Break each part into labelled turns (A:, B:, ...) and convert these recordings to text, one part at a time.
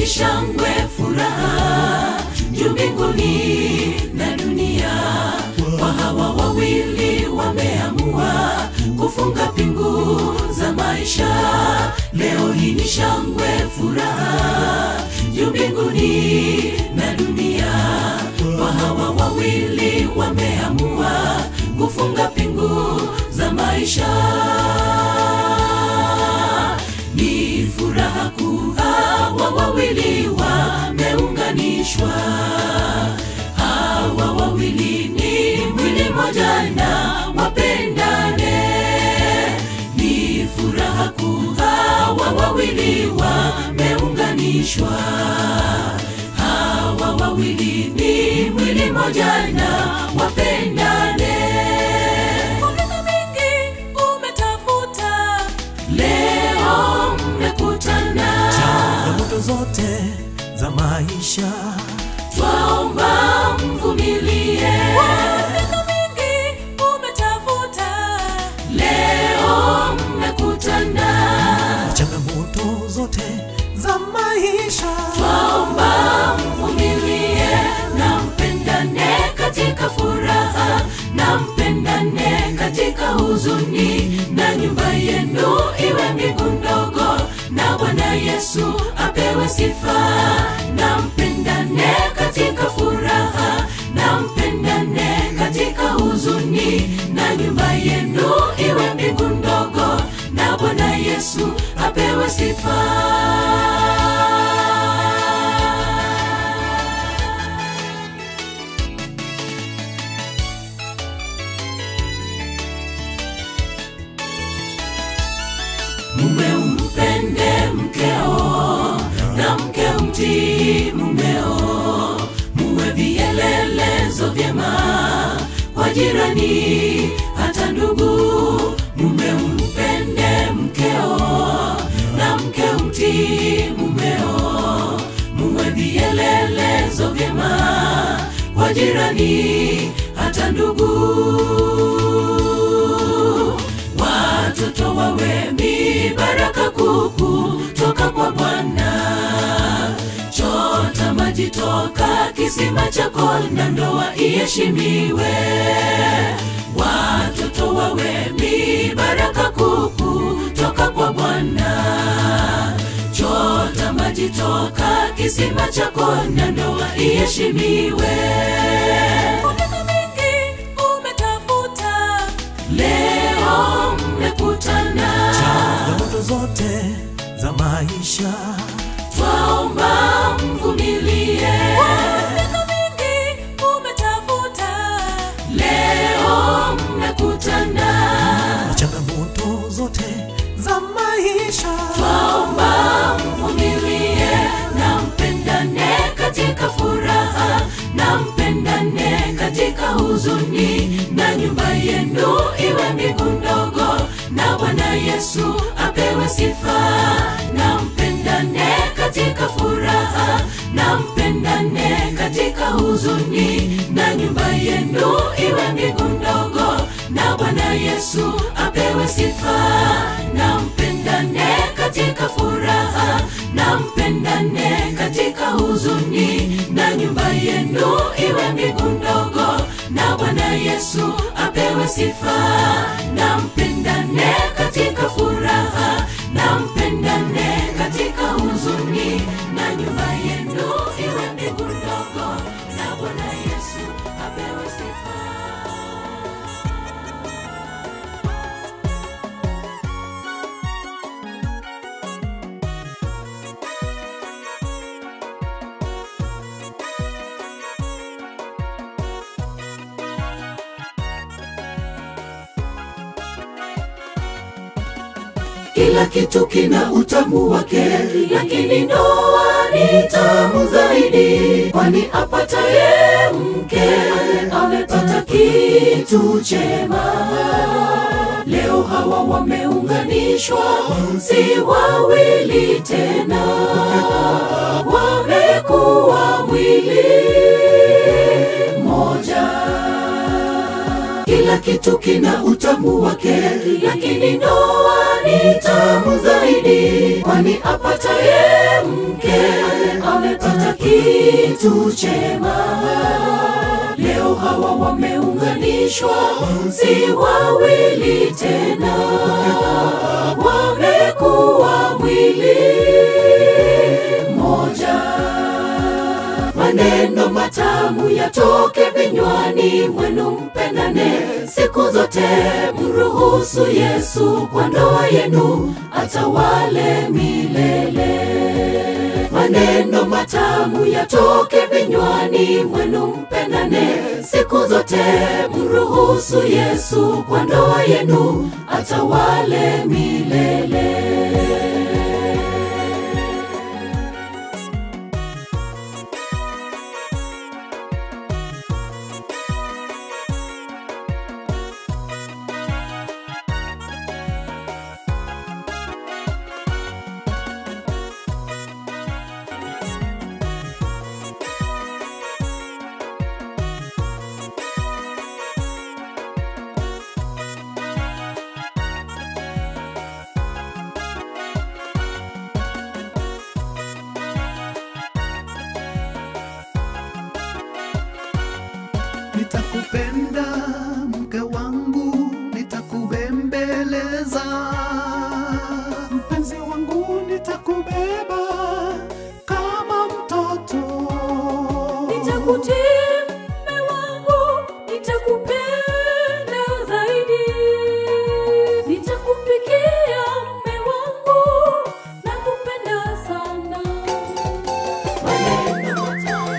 A: ni shangwe, furaha juu mbinguni na dunia. Kwa hawa wawili wameamua kufunga pingu za maisha. Leo hii ni shangwe, furaha juu mbinguni na dunia. Kwa hawa wawili wameamua kufunga pingu za maisha. Ni furaha kuu, hawa wawili wameunganishwa. Hawa wawili ni mwili moja na wapendane. Ni furaha kuu, hawa wawili wameunganishwa. Hawa wawili ni mwili moja na wapendane.
B: Kwa miaka mingi umetafuta,
A: Leo mmekutana,
C: changamoto zote za maisha
A: twaomba mvumilie.
B: miaka mingi umetafuta,
A: Leo mmekutana,
C: changamoto zote za maisha
A: twaomba mvumilie na mpendane katika furaha na mpendane katika huzuni, na nyumba yenu iwe mbingu ndogo, na Bwana Yesu apewe sifa. Na mpendane katika furaha na mpendane katika huzuni, na nyumba yenu iwe mbingu ndogo, na Bwana Yesu apewe sifa. mume umpende mkeo na mke umtii mumeo, muwe vielelezo vyema kwa jirani hata ndugu. Mume umpende mkeo na mke umtii mumeo, muwe vielelezo vyema kwa jirani hata ndugu watoto wawe mibaraka kuku toka kwa Bwana. Chota maji toka kisima chako na ndoa iheshimiwe. Watoto wawe mibaraka kuku toka kwa Bwana. Chota maji toka kisima chako na ndoa iheshimiwe.
B: kwa miaka mingi umetafuta,
A: Leo mmekutana,
C: changamoto zote za maisha
A: twaomba mvumilie.
B: miaka mingi umetafuta,
A: Leo mmekutana,
C: changamoto zote za maisha
A: twaomba mvumilie na mpendane katika furaha na mpendane katika huzuni, na nyumba yenu iwe mbingu ndogo, na Bwana Yesu apewe sifa. Na mpendane katika furaha na mpendane katika huzuni, na nyumba yenu iwe mbingu ndogo, na Bwana Yesu apewe sifa. Na mpendane katika furaha na mpendane katika huzuni, na nyumba yenu iwe mbingu ndogo, na Bwana Yesu apewe sifa. Na mpendane katika furaha na mpendane katika huzuni, na nyumba yenu iwe mbingu ndogo, na Bwana Yesu apewe sifa. Kila kitu kina utamu wake, lakini ndoa ni tamu zaidi, kwani apataye mke amepata kitu chema. Leo hawa wameunganishwa, si wawili tena, wamekuwa mwili moja. Kila kitu kina utamu wake, lakini ndoa ni tamu zaidi, kwani apataye mke amepata kitu chema. Leo hawa wameunganishwa, si wawili tena, wamekuwa mwili moja. Maneno matamu yatoke vinywani mwenu, mpendane siku zote, mruhusu Yesu kwa ndoa yenu atawale milele. Maneno matamu yatoke vinywani mwenu, mpendane siku zote, mruhusu Yesu kwa ndoa yenu atawale milele.
D: nitakupenda mke wangu, nitakubembeleza mpenzi wangu, nitakubeba kama mtoto.
B: Nitakutii mume wangu, nitakupenda zaidi. Nitakupikia mume wangu, nakupenda sana.
A: Maneno matamu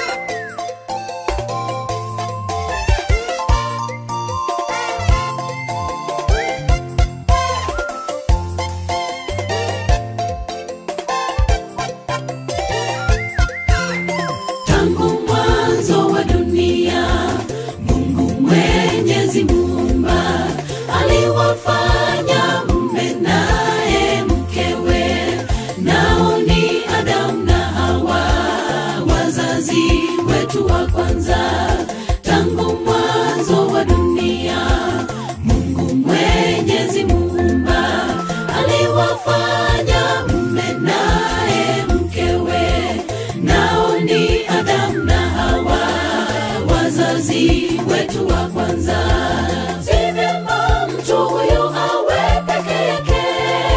A: tangu mwanzo wa dunia mungu mwenyezi muumba aliwafanya mme naye mkewe nao ni adamu na hawa wazazi wetu wa kwanza tangu mwanzo wa dunia mungu mwenyezi muumba aliwafanya mme naye mkewe nao ni Adamu na Hawa, wazazi wetu wa kwanza. Si vyema mtu huyu awe peke yake,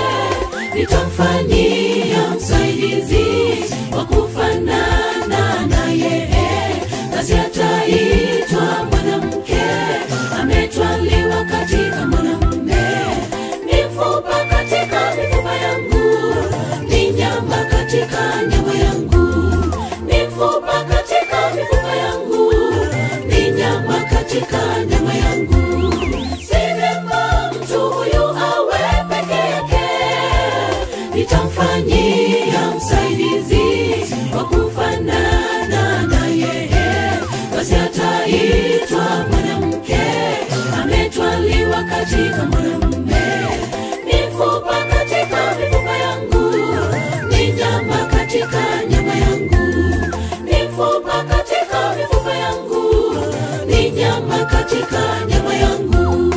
A: nitamfanyia msaidizi wa kufanana naye, basi ataitwa mwanamke, ametwaliwa katika mwanamume. Mifupa katika mifupa yangu, ni nyama katika nyama yangu, mifupa katika mifupa yangu, ni nyama katika nyama yangu. Si vyema mtu huyu awe peke yake, nitamfanyia msaidizi wa kufanana naye, basi ataitwa mwanamke, ametwaliwa katika mwanamume. Mifupa katika mifupa yangu, ni nyama katika nyama yangu, mifupa katika mifupa yangu, ni nyama katika nyama yangu.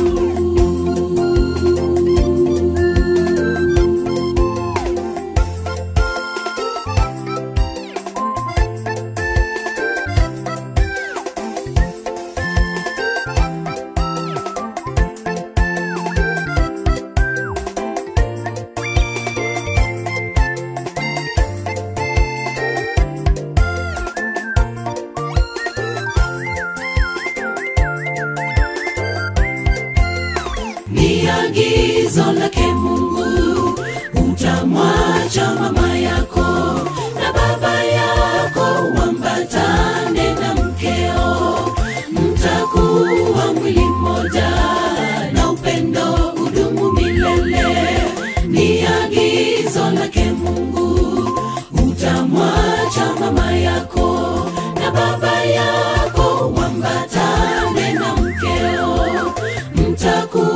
A: ni agizo lake Mungu, utamwacha mama yako na baba yako, wambatane na mkeo, mtakuwa mwili mmoja, na upendo udumu milele. Ni agizo lake Mungu, utamwacha mama yako na baba yako, wambatane na mkeo, mtakuwa